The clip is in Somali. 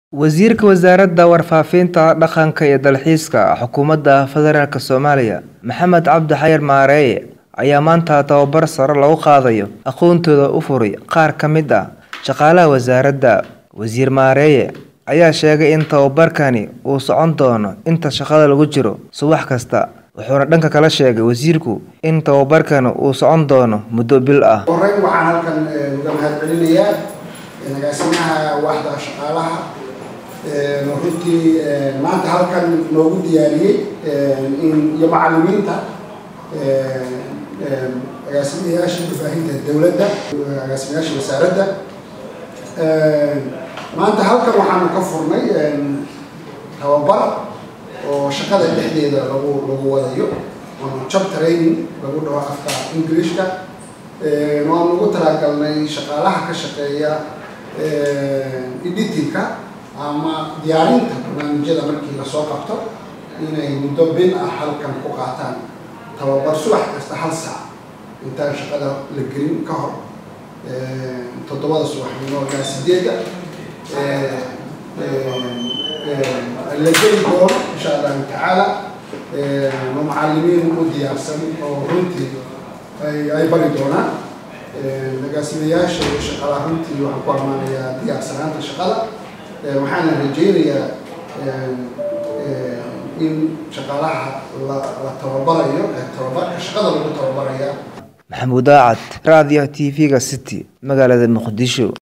Wasiirka Wasaaradda Warfaafinta, Dhaqanka iyo Dalxiiska Xukuumadda Federaalk Soomaaliya Maxamed Cabdi Xayir Maareeye ayaa maanta tababar sare loogu qaadayo aqoontooda u furay qaar ka mid ah shaqaalaha wasaaradda. Wasiir Maareeye ayaa sheegay in tababarkani uu socon doono inta shaqada lagu jiro subax kasta, wuxuuna dhanka kale sheegay wasiirku in tababarkani uu socon doono muddo bil ah. horreyn waxaan halkan uga mahadcelinayaa agaasimaha waaxda shaqaalaha oo runtii maanta halkan noogu diyaariyey in iyo macallimiinta agaasimayaasha warbaahinta dowladda agaasimayaasha wasaaradda maanta halkan waxaanu ka furnay tababar oo shaqada dhexdeeda lagu lagu wadayo ama job training lagu dhaho afka englishka waan ugu talagalnay shaqaalaha ka shaqeeya editingka ama diyaarinta barnaamijyada markii lasoo qabto inay muddo bil ah halkan ku qaataan tababar subax kasta hal saac intaan shaqada la gelin ka hor toddobada subaxnimo ilaa sideedda la geli doono insha allahu tacaala ma macallimiin u diyaarsan oo runtii ay bari doonaan agaasimayaasha iyo shaqaalaha runtii waxaan ku ammaanayaa diyaarsanaanta shaqada waxaana rajaynayaa in shaqaalaha la tababarayo tababarka shaqada lagu tababaraya Maxamuud Aacad, Raadiyo TV-ga City, magaalada Muqdisho.